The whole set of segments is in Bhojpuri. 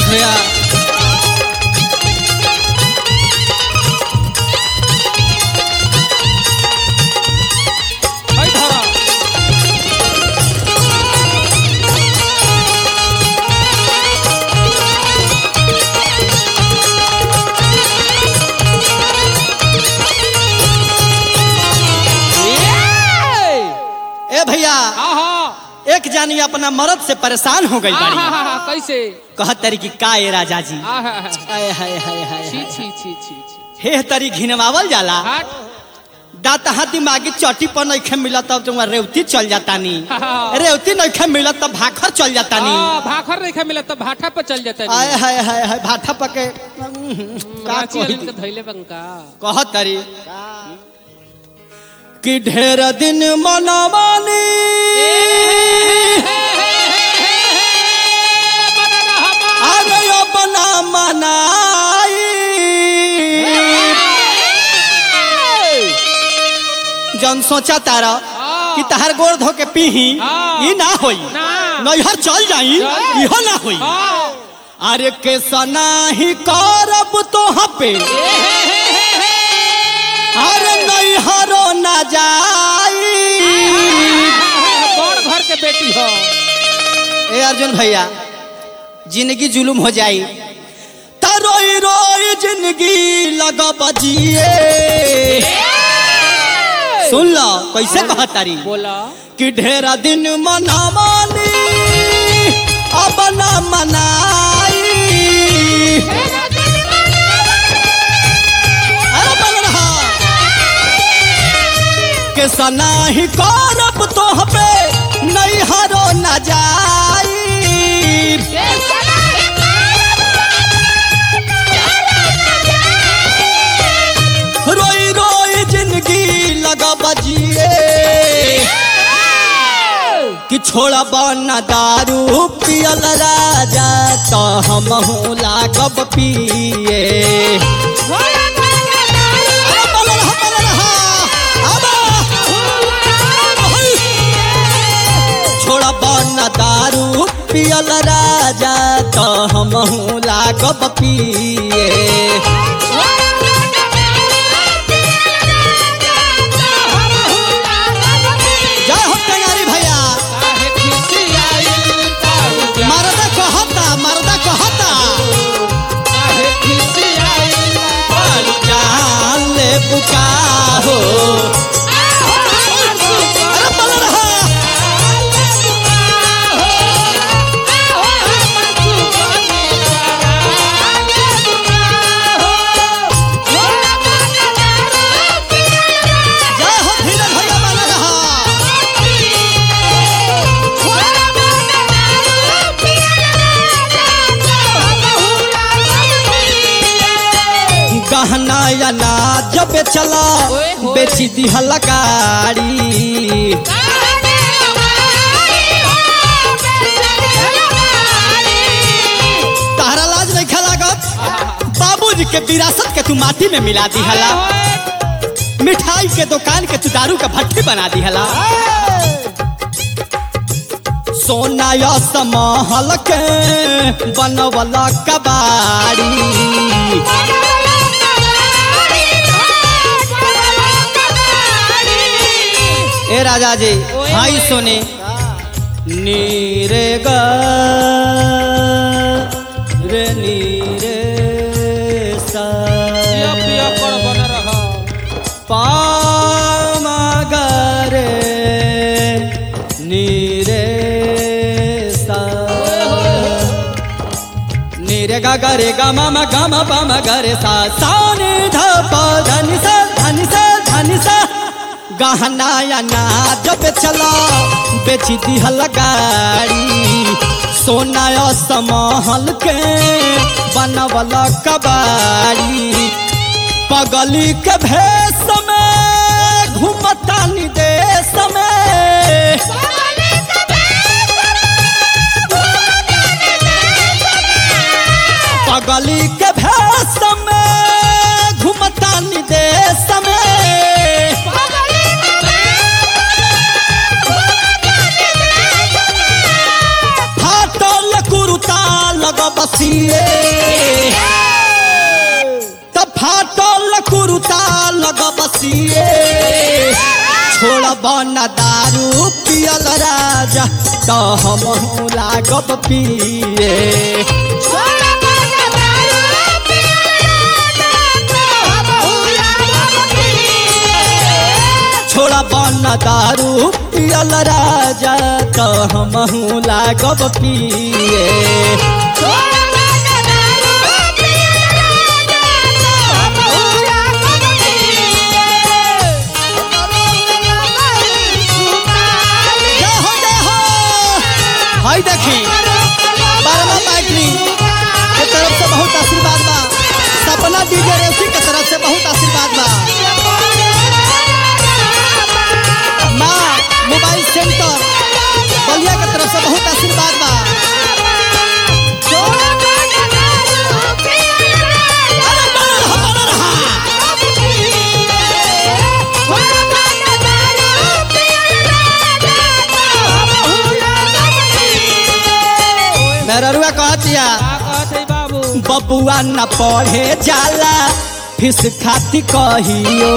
दिनेश भैया है धरा ए भैया आहा एक जानी अपना मर्द से परेशान हो गई बाड़ी आहा कैसे कहत तरी कि का ए राजा जी आहा हाय हाय हाय हाय छी हाय। छी छी छी छी हे तरी घिनवावल जाला हट दाता हाथी मागी चटी पर नइखे मिलत तब तुम रेवती चल जाता नी हाँ। रेवती नइखे मिलत तब भाखर चल जाता नी हाँ, भाखर नहीं खा मिला तो भाठा पर चल जाता आय है हाय हाय हाय भाठा पके का रांची कही वाले के धैले बंका कहत तरी कि ढेर दिन मनमानी अरे अपना मनाई जन सोचा तारा कि तहार गोड़ धो के पीही हाँ। ई ना होई ना। नैहर चल जाई चल। इहो ना होई अरे के सना ही करब तो पे अरे नैहरो ना जाई बड़ घर के बेटी हो ए अर्जुन भैया जिंदगी जुलुम हो जाई त रोई रोई जिंदगी लगा बजिए सुन लो कैसे कहतारी बोला कि ढेरा दिन मनावानी अब ना मनाई अरे बल रहा के सना ही करब तो पे नहीं हरो न जाई रोई रोई जिंदगी लगा बजिए कि छोड़ा बना दारू पियल राजा तो हम लागब पिए अरे बल रहा, बल रहा, अबे। छोड़ा बना दारू पियल राजा तो हम लागब पिए जय हो टेंगारी भैया काहे खिसी आइल ताऊ जा मरदा कहता मरदा कहता काहे खिसी आइल ताऊ जान ले बुका हो अरे बल रहा जय हो धीरज भैया बल रहा गहना या ना जब चला ओए होए। बेची दिहल गाड़ी तारा लाज नहीं लागत बाबूजी के विरासत के तू माटी में मिला दिहला मिठाई के दुकान के तू दारू का भट्टी बना दिहला सोना या समहल के बनवला कबाड़ी ए राजा जी ओए हाई होए। सोने नीरे ग रे नीरे सा पिया पिया कर बन रहा पामा गरे नीरे सा नीरे गा गरे गा मामा गा मा पामा गरे सा सा नि ध प धनि सा धनि सा धनि सा गहना या ना जब चला बेची दिहल गाड़ी सोना या समहल के बनवल कबाड़ी पगली के भेष में घूमता निदेश में पगली के भेष में घूमता निदेश में फाटल कुरुता लग बसिए बन दारू पियल राजा तो हम लागब पिए छोड़ा बन दारू पियल राजा तो हम लागब पिए जय हो जय हो हाय देखी बारहवा मैगनी के तरफ से बहुत आशीर्वाद बा सपना डीजे रेसी के तरफ से बहुत आशीर्वाद बा माँ मोबाइल सेंटर बलिया के तरफ से बहुत आशीर्वाद बा अरे बनल रहा, बनल रहा। मेहरुआ कहतिया का कहत है बाबू बबुआ न पढ़े जाला फिस खाती कहियो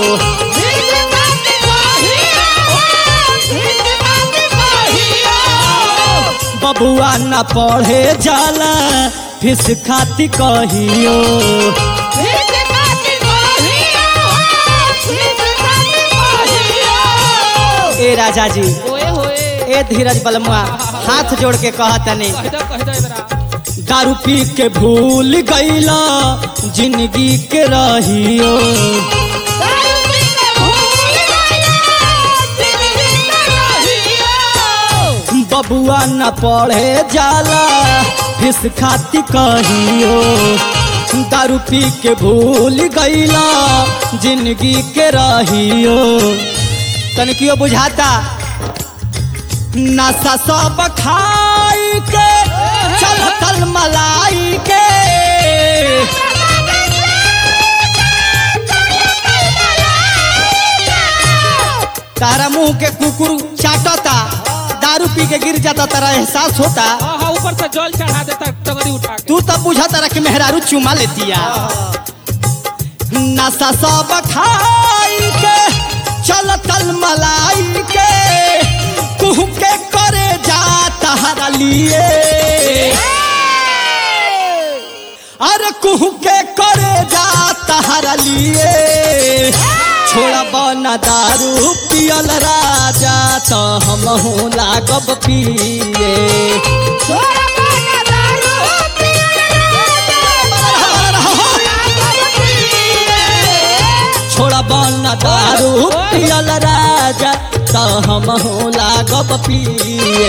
बबुआ न पढ़े जाला फिस खाती कहियो ए राजा जी ओए होए ए धीरज बलमुआ हाथ जोड़ के कहतनी कह दो कह दो बरा दारू पी के भूल गईला जिंदगी के रहियो बबुआ न पढ़े जाला फिस खाती कहियो दारू पी के भूल गईला जिंदगी के रहियो तनिकियो बुझाता नशा सब खाई के चल तल मलाई के तारा मुंह के कुकुर चाटता दारू पी के गिर जाता तारा एहसास होता हाँ हाँ ऊपर से जल चढ़ा देता टगरी उठा के तू तब बुझा तारा कि मेहरारू चुमा लेतिया नशा सब खाई के चल तल मलाई के कुहू के करे जा तहरा लिए अरे कुहू के करे जा तहरा लिए छोड़ा बना दारू पियल राजा तो हम लागब पिए छोड़ा बन दारू पियल राजा तो हम लागब पिए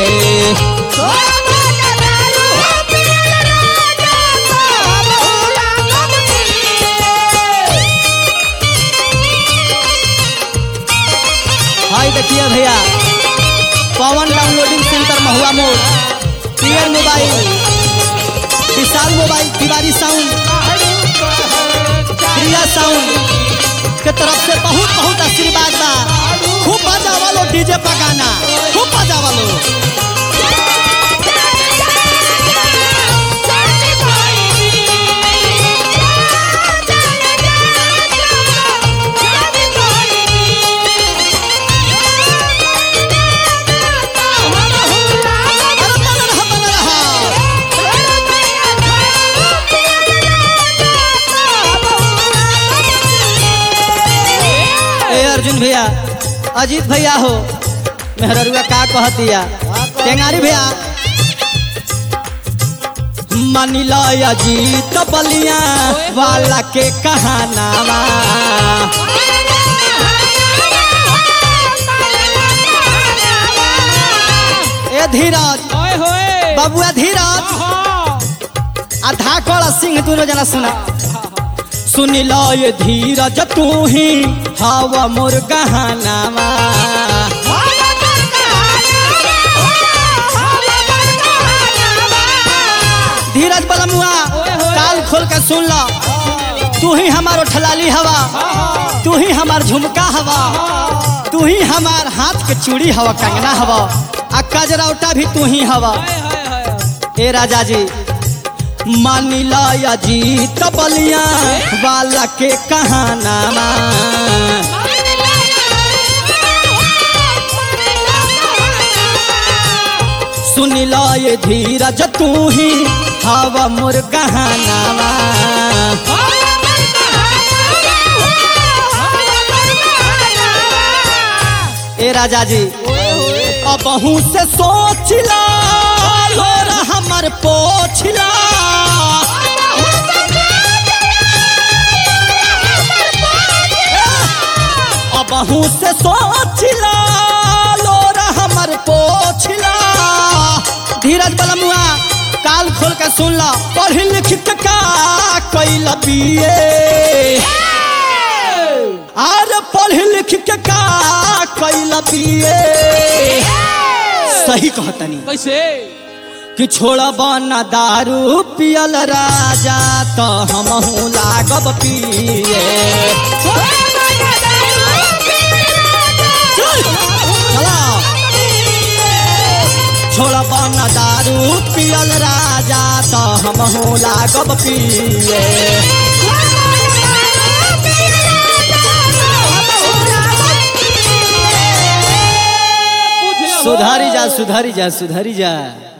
हाय देखिए भैया पवन डाउनलोडिंग सेंटर महुआ मोड़ PN mobile Vishal mobile Tiwari sound Priya sound के तरफ से बहुत बहुत आशीर्वाद बा खूब बजावा लो डीजे पर गाना खूब बजावा लो अरे बन रहा बन रहा ए अर्जुन भैया अजीत भैया हो मेहररुआ का कह दिया टेंगारी भैया मानिला अजीत बलिया वाला के कहानावा ए धीरज ओए होए बबुआ धीरज हाँ आ धाकड़ सिंह दोनों जना सुना सुनी लो ये धीरज तू ही हवा मोर गहनावा धीरज बलमुआ ओए होए। काल खोल के सुन लो तू ही हमार ठलाली हवा तू ही हमार झुमका हवा तू ही हमार हाथ के चूड़ी हवा कंगना हवा आ कजरौटा भी तू ही हवा हाय हाय हाय ए राजा जी मानिला या जीत बलिया वाला के कहानामा लो ये धीरज तू ही हवा मोर गहनावा ए राजा जी अबहू से सोचिला लोर हमर पोछला अबहू से सोचिला लोर हमर पोछला धीरज बलमुआ काल खोल के सुन ला पढ़ लिख के का कैल बिए आर पढ़ लिख के का कैल बिए सही कहतनी कैसे कि छोड़ब न दारू पियल राजा तो हमहू लागब पिए चला छोड़ब न दारू पियल राजा तो हमहू लागब पिए बुझ लो सुधारी जा सुधारी जा सुधारी जा